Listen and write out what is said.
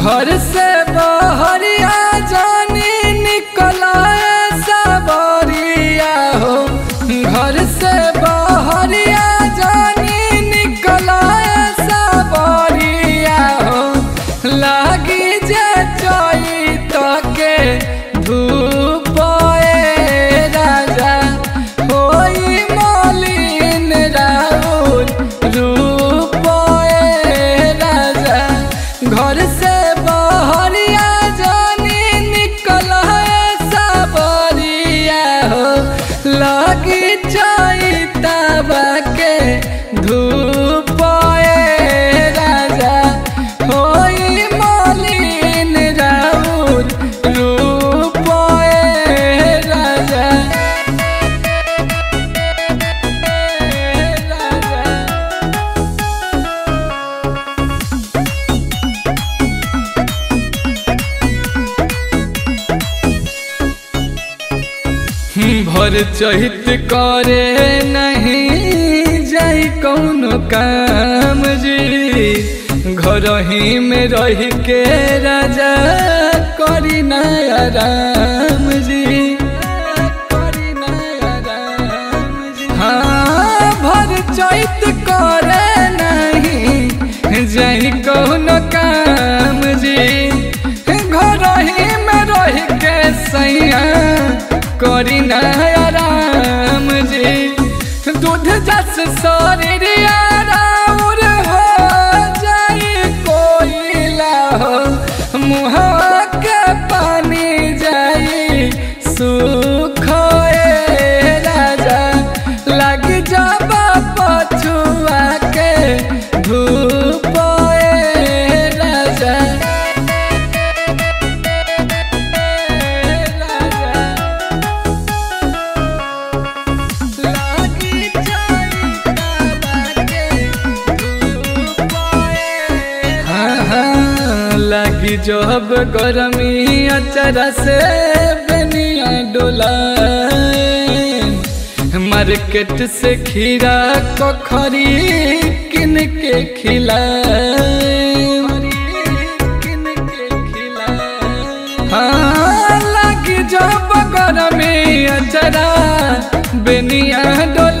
घर से बहरिया जानी निकला सबरिया हो घर से बहरिया जानी निकला सबरिया हो लागी जे चैत के धूप ए राजा होई मलिन राउर रूप ए राजा घर से बहरिया जानी निकल सबरिया हो लगी चैतबा के धूप ए राजा होई मलिन राउर रूप ए राजा भर चहित करे नहीं जाई कौनो काम जी घर ही में रह के राजा करी नया राम जी करी नया राम जी हाँ भर चैत करे नहीं जाई कौनो काम जी घर ही में रह के सैया करी नया राम जी दूध जस शरीर राउर हो जाई कोयला हो मुँह के पानी जाई सुख ए राजा लग जब पछुआ के धूप ए राजा लागी चैतबा के धूप ए हाँ हाँ लागी जब गरमी अचरा से बनिया डोला मार्केट से खीरा कखरी किन के खिला हाँ लागी जब गरमी अचरा बेनिया डोला